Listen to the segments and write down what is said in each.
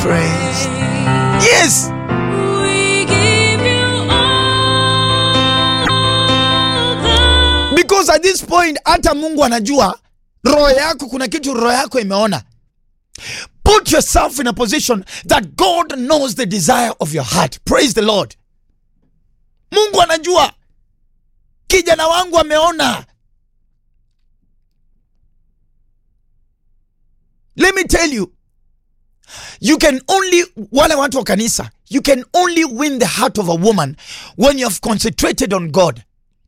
praised. Yes. We give you all the Because at this point hata Mungu anajua roho yako, kuna kitu roho yako imeona. Put yourself in a position that God knows the desire of your heart. Praise the Lord. Mungu anajua kijana wangu ameona. Let me tell you, you can only, wale watu wa kanisa, you can only win the heart of a woman when you have concentrated on God.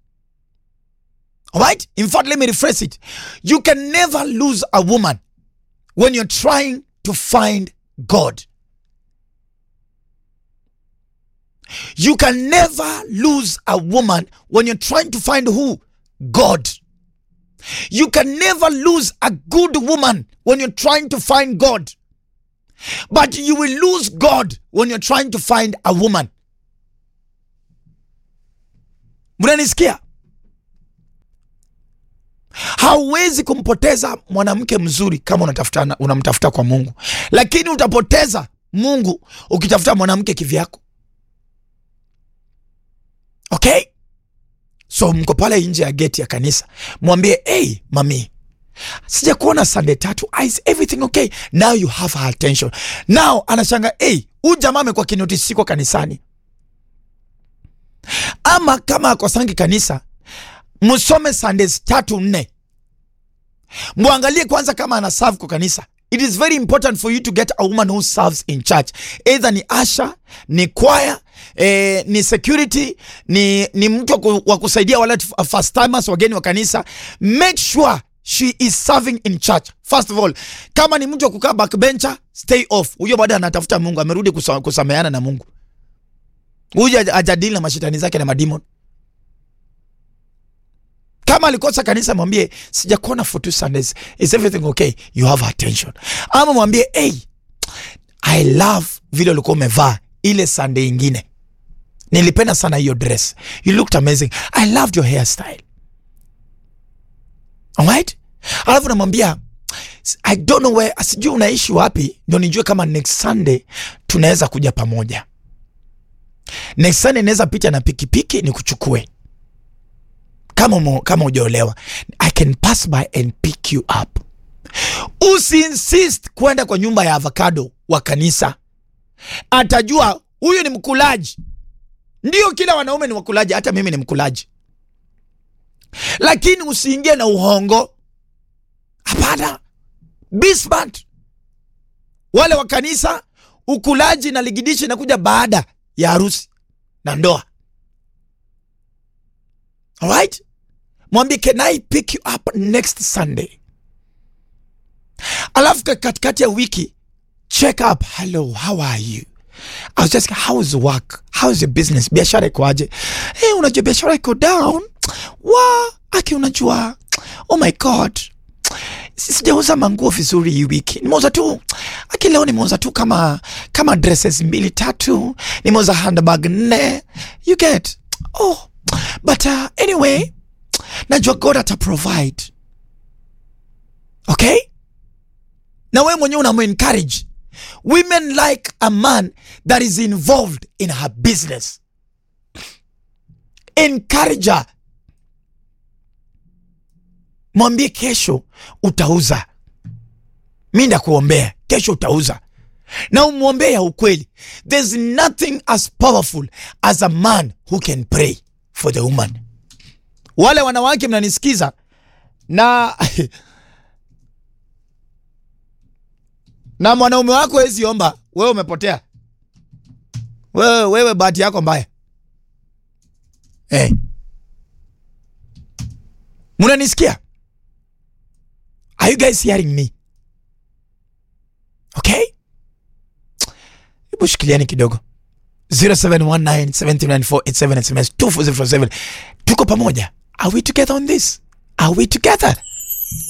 All right? In fact, let me rephrase it. You can never lose a woman when you're trying to find God. You can never lose a woman when you're trying to find who? God. You can never lose a good woman when you're trying to find God. But you will lose God when you're trying to find a woman. Mnanisikia? Hauwezi kumpoteza mwanamke mzuri kama unatafuta unamtafuta kwa Mungu, lakini utapoteza Mungu ukitafuta mwanamke kivyako. Okay, so mko pale nje ya geti ya kanisa, mwambie hey, mami sija kuona Sunday tatu, is everything okay? Now you have her attention. Now anashanga hey, huyu jamaa amekuwa kinotisi kwa kanisani, ama kama akosangi kanisa msome Sundays tatu nne, mwangalie kwanza kama ana serve kwa kanisa. It is very important for you to get a woman who serves in church, either ni asha, ni choir, eh, ni security, ni, ni mtu wa ku- wa kusaidia wale t- first timers, wageni wa kanisa. Make sure she is serving in church first of all. Kama ni mtu wa kukaa backbencher, stay off. Huyo bado anatafuta Mungu, amerudi kusa, kusameheana na Mungu. Huyo haja- hajadili na mashetani zake na madimon kama alikosa kanisa mwambie sijakuona for two sundays is everything okay you have attention ama mwambie hey, i love vile ulikuwa umevaa ile sunday ingine nilipenda sana hiyo dress you looked amazing i loved your hairstyle alright alafu namwambia i don't know where sijui unaishi wapi ndio nijue kama next sunday tunaweza kuja pamoja next sunday naweza pita na pikipiki ni kuchukue kama umo, kama ujaolewa i can pass by and pick you up usiinsist kwenda kwa nyumba ya avocado wa kanisa atajua huyu ni mkulaji ndio kila wanaume ni wakulaji hata mimi ni mkulaji lakini usiingie na uhongo hapana be smart wale wa kanisa ukulaji na ligidishi inakuja baada ya harusi na ndoa alright mwambie can i pick you up next sunday alafu ka- katikati ya wiki check up hello how are you I was just how's work how's your business biashara ikoaje hey, unajua biashara iko down wa aki unajua oh my god Si- sijauza manguo vizuri hii wiki nimeuza tu aki leo nimeuza tu kama kama dresses mbili tatu nimeuza handbag nne you get oh but uh, anyway najua god ata provide okay na wewe mwenyewe unamu encourage women like a man that is involved in her business encourage her mwambie kesho utauza mi ndakuombea kesho utauza na umwombee ya ukweli there's nothing as powerful as a man who can pray for the woman wale wanawake mnanisikiza na na mwanaume wako hezi omba wewe umepotea wewe, wewe bahati yako mbaya hey. munanisikia are you guys hearing me okay hebu shikiliani kidogo 0719 SMS 2407 tuko pamoja are we together on this are we together